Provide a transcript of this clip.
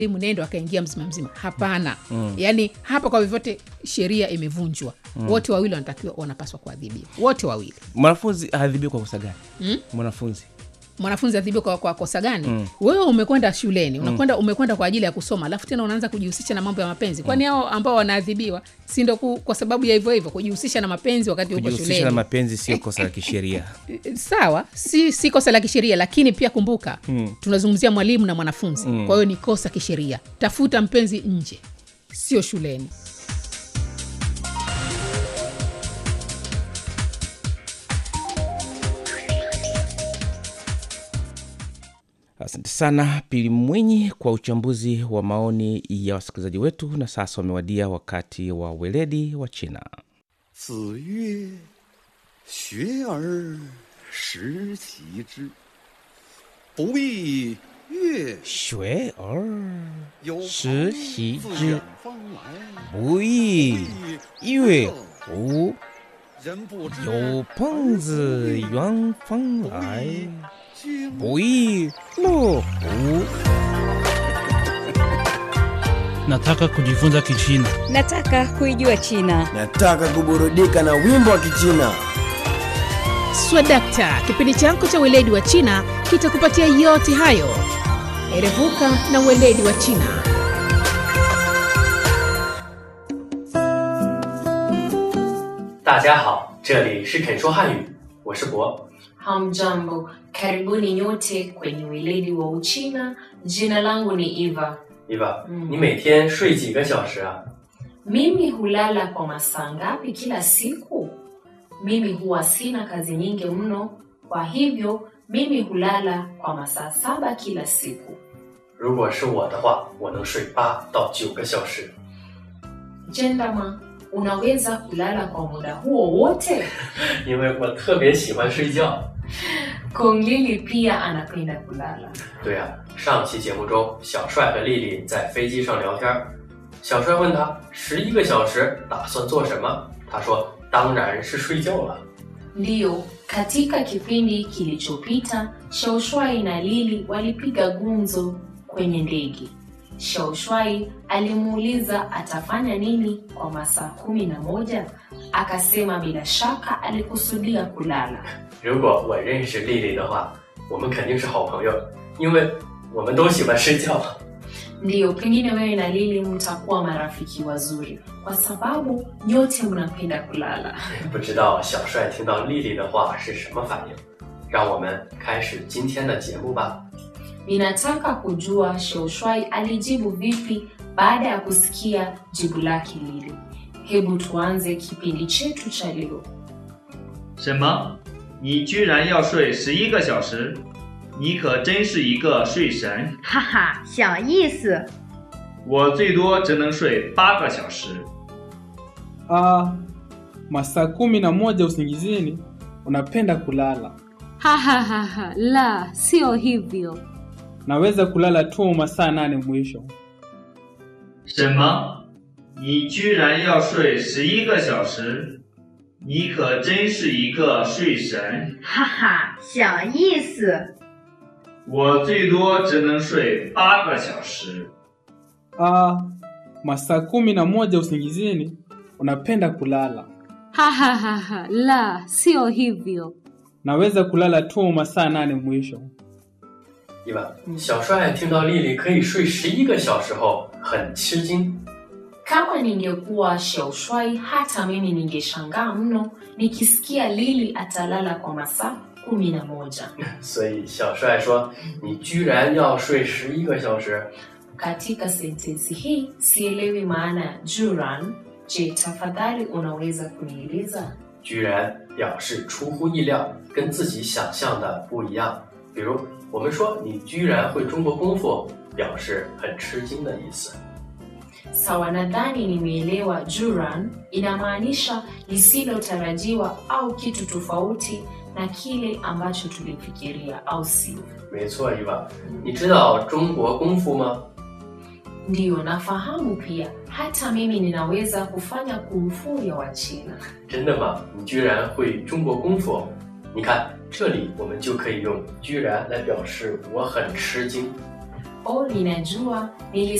mnendo akaingia mzima mzima hapana mm. yaani hapa kwa vyovyote sheria imevunjwa mm. wote wawili wanatakiwa wanapaswa kuadhibiwa wote wawili mwanafunzi aadhibiwe kwa kosa gani mm? mwanafunzi mwanafunzi adhibiwe kwa, kwa kosa gani mm. wewe umekwenda shuleni unakwenda umekwenda kwa ajili ya kusoma alafu tena unaanza kujihusisha na mambo ya mapenzi kwani hao ambao wanaadhibiwa si ndo ku- kwa sababu ya hivyo hivyo kujihusisha na mapenzi wakati uko kujihusisha na shuleni mapenzi sio kosa la kisheria sawa si, si kosa la kisheria lakini pia kumbuka mm. tunazungumzia mwalimu na mwanafunzi mm. kwa hiyo ni kosa kisheria tafuta mpenzi nje sio shuleni asante sana pili mwinyi kwa uchambuzi wa maoni ya wasikilizaji wetu na sasa wamewadia wakati wa weledi wa china 子曰：“学而时齐之，不亦乐学而有朋时习自之远方来， 不亦乐乎人不知有朋自远方来君不亦乐乎 Nataka kujifunza Kichina. Nataka kuijua China. Nataka kuburudika na wimbo wa Kichina. swadakta kipindi chako cha weledi wa china kitakupatia yote hayo erevuka na weledi wa china 大家好，这里是肯说汉语，我是博。 Hamjambo, karibuni nyote kwenye weledi wa Uchina. Jina langu ni Eva. 伊娃， 嗯你每天睡几个小时啊？ Mimi hulala kwa masaa ngapi kila siku? Mimi huwa sina kazi nyingi mno, kwa hivyo mimi hulala kwa masaa saba kila siku. 如果是我的话，我能睡八到九个小时。 Jendama, unaweza kulala kwa muda huo wote? 因为我特别喜欢睡觉。 Konglili pia anapenda kulala. 对啊，上期节目中，小帅和丽丽在飞机上聊天儿，小帅问他十一个小时打算做什么，他说当然是睡觉了。 Ndiyo, katika kipindi kilichopita Shaushwai na Lili walipiga gumzo kwenye ndege. Shaushwai alimuuliza atafanya nini kwa masaa kumi na moja. Akasema bila shaka alikusudia kulala. 如果我认识丽丽的话，我们肯定是好朋友，因为我们都喜欢睡觉。 Ndiyo, pengine wewe na Lili mtakuwa marafiki wazuri kwa sababu nyote mnapenda kulala. 不知道小帅听到丽丽的话是什么反应？让我们开始今天的节目吧。 Ninataka kujua Shaushwai alijibu vipi baada ya kusikia jibu lake Lili. Hebu tuanze kipindi chetu cha leo. 什么？你居然要睡十一个小时？你可真是一个睡神！ 哈哈，小意思。 我最多只能睡八个小时。 Ah, masaa kumi na moja usingizini unapenda kulala. Ha ha ha ha, la, sio hivyo. Naweza kulala tu masaa nane mwisho. 什么？你居然要睡十一个小时？你可真是一个睡神！ 哈哈，小意思。 我最多只能睡八个小时。 Ah, masaa kumi na moja usingizini unapenda kulala. Ha ha ha ha, la, sio hivyo. Naweza kulala tu masaa nane mwisho. 伊娃，小帅听到丽丽可以睡十一个小时后，很吃惊。 Kama ningekuwa Shaushwai, hata mimi ningeshangaa mno nikisikia Lili atalala kwa masaa kumi na moja. 所以小帅说：“你居然要睡十一个小时？ Katika sentensi hii sielewi maana ya juran. Je, tafadhali unaweza kunieleza? 居然表示出乎意料，跟自己想象的不一样。比如我们说你居然会中国功夫，表示很吃惊的意思。 Sawa, nadhani nimeelewa. Juran inamaanisha lisilotarajiwa au kitu tofauti na kile ambacho tulifikiria, au sio? 没错，伊娃，你知道中国功夫吗？ Ndiyo, nafahamu pia. Hata mimi ninaweza kufanya kumfu ya Wachina. 真的吗？你居然会中国功夫？你看这里我们就可以用“居然”来表示我很吃惊。 O, ninajua